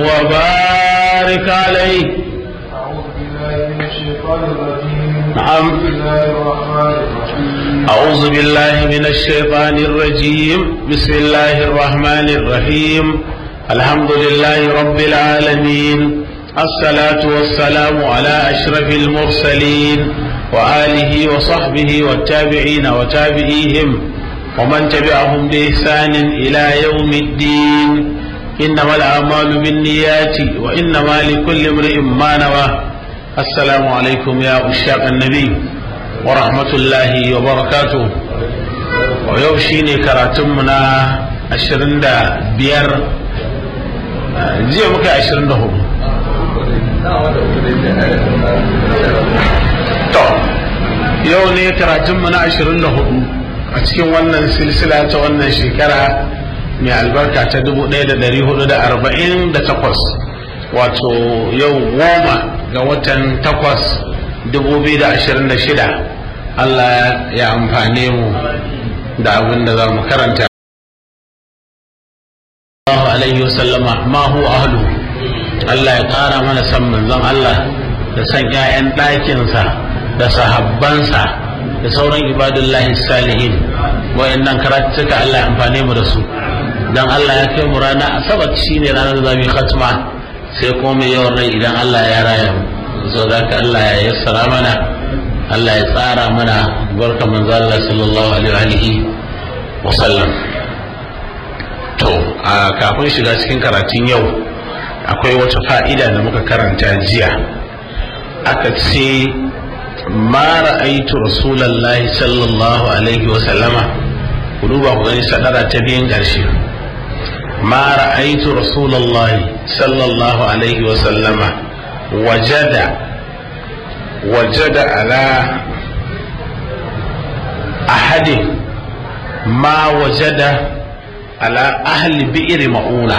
وبارك عليه أعوذ بالله من الشيطان الرجيم نعم. بسم الله الرحمن الرحيم أعوذ بالله من الشيطان الرجيم بسم الله الرحمن الرحيم الحمد لله رب العالمين الصلاة والسلام على أشرف المرسلين وآله وصحبه والتابعين وتابعيهم ومن تبعهم بإحسان إلى يوم الدين إنما الأعمال بالنيات وإنما لكل امرئ ما نوى السلام عليكم يا أشاق النبي ورحمة الله وبركاته ويوم شيني كراتمنا عشرين دا بير jiya muka yi ashirin da hudu to yau ne karatunmu na ashirin da hudu a cikin wannan silsila ta wannan shekara mai albarka ta dubu ɗaya da ɗari hudu da arba'in da takwas wato yau goma ga watan takwas dubu biyu da ashirin da shida Allah ya amfane mu da abin da za mu karanta Allah alaihi wasallama ma hu ahlu Allah ya ƙara mana san manzon Allah da san ƴaƴan ɗakinsa da sahabbansa da sauran ibadullahi salihin wayannan karatuka Allah ya amfane mu da su dan Allah ya kai mu rana asabar shine ranar da zamu khatma sai kuma mai yawan rai idan Allah ya raya mu so da ka Allah ya yassara mana Allah ya tsara mana barka manzo Allah sallallahu alaihi wa sallam to a kafin shiga cikin karatun yau akwai wata fa'ida da muka karanta jiya aka ce ma ra'aitu rasulallahi sallallahu alaihi wa sallama ku duba ku gani sadara ta biyan ƙarshe ma ra'aitu rasulallahi sallallahu alaihi wa sallama wajada wajada ala ahadin ma wajada ala ahli bi'ir ma'una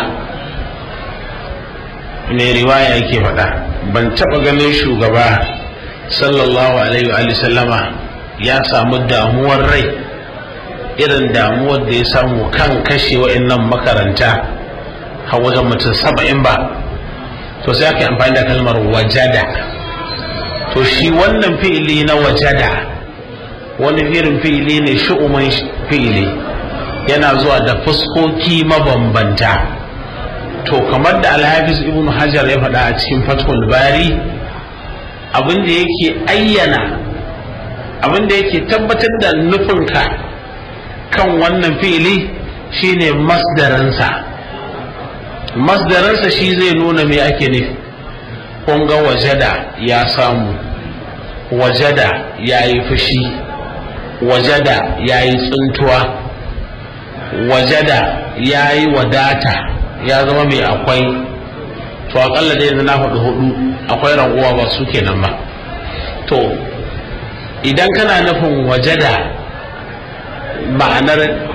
ne riwaya yake faɗa ban taɓa ganin shugaba sallallahu alaihi wa sallama ya samu damuwar rai irin damuwar da ya samu kan kashe wa'annan makaranta har wajen mutum saba'in ba to sai aka amfani da kalmar wajada to shi wannan fi'ili na wajada wani irin fi'ili ne shu'uman fi'ili yana zuwa da fuskoki mabambanta to kamar da alhafiz ibn hajar ya faɗa a cikin fathul bari abin da yake ayyana abin da yake tabbatar da nufinka kan wannan fili shine masdaransa masdaransa shi zai nuna me ake nufi kun ga wajada ya samu wajada ya yi fushi wajada ya yi tsuntuwa wajada ya yi wadata ya zama mai akwai to akalla dai yanzu na hudu hudu akwai raguwa ba su kenan ba to idan kana nufin wajada ma'anar